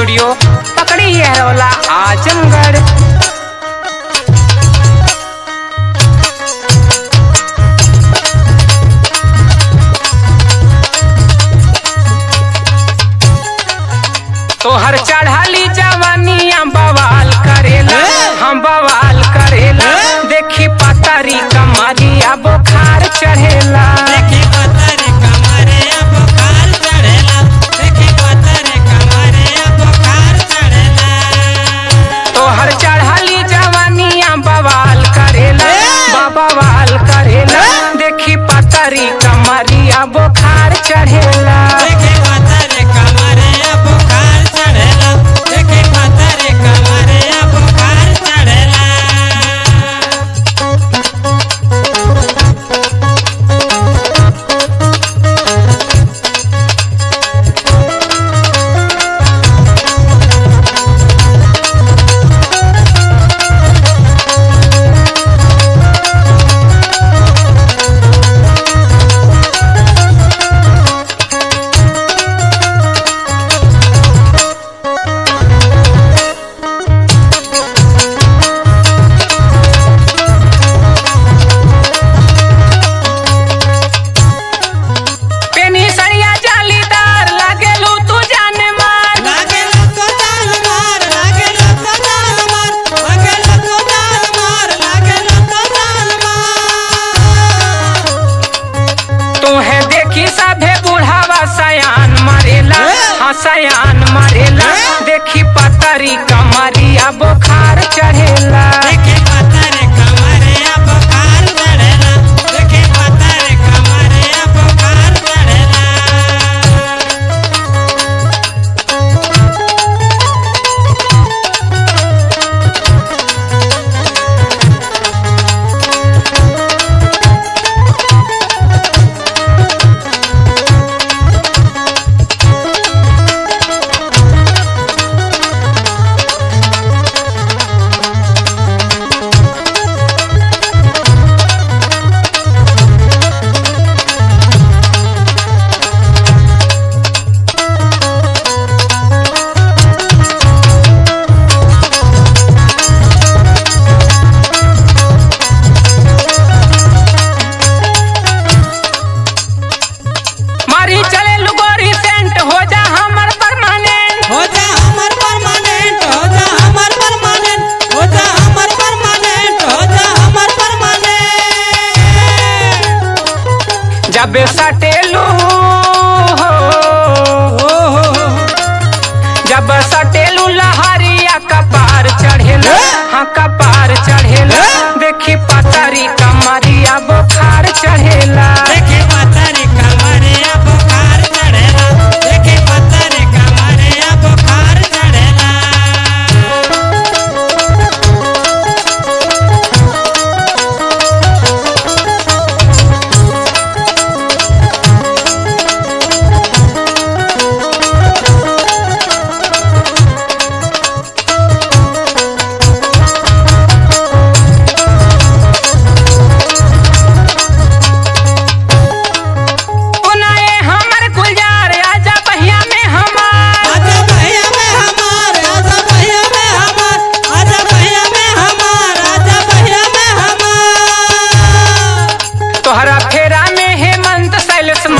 studio पकड़ी है रौला आजमगढ़ तोहर चढ़ाली जवानिया बवाल करेला हम बवाल करेला देखी पतरी कमरिया बुखार चढ़ेला देखी पतरे कमरे बुखार चढ़ेला देखी पतरे कमरे बुखार चढ़ेला तोहर चढ़ाली जवानिया बवाल करेला बवाल करेला देखी पतरी कमरिया बुखार चढ़ेला देखी पतरे कमरे बुखार चढ़ेला देखी पतरे कमरे बुखार चढ़ेला पेनी सरिया जालीदार लागेलू तू जाने मार लागे लको जान मार लागे लको जान मार लागे लको जान मार लागे लको जान मार तोहे देखी सभे बुढ़ावा सयान मरेला हाँ सयान मरेला देखी पतरी कमरिया बुखार चढ़ेला देखी पतरे कमरे बुखार चढ़ेला देखी पतरे कमरे बुखार चढ़ेला मारी चले लुगोरी सेंट हो जा हमर परमानेंट हो जा हमर परमानेंट हो जा हमर परमानेंट हो जा हमर परमानेंट हो जा हमर परमानेंट जब सटेलू हो ओ हो जब सटेलू लहरिया कपार चढ़ेला हाँ कपार चढ़ेला देखी पतरी कमरिया बुखार चढ़ेला देखी पतरे कमरे बुखार चढ़ेला देखी पतरे कमरे बुखार चढ़ेला पुनाए हमर गुलजार आजा बहिया में हमार आजा भैया में हमार आजा भैया में हमार आजा भैया में हमार आजा भैया में हमार तोहरा फेरा में हेमंत शैलेश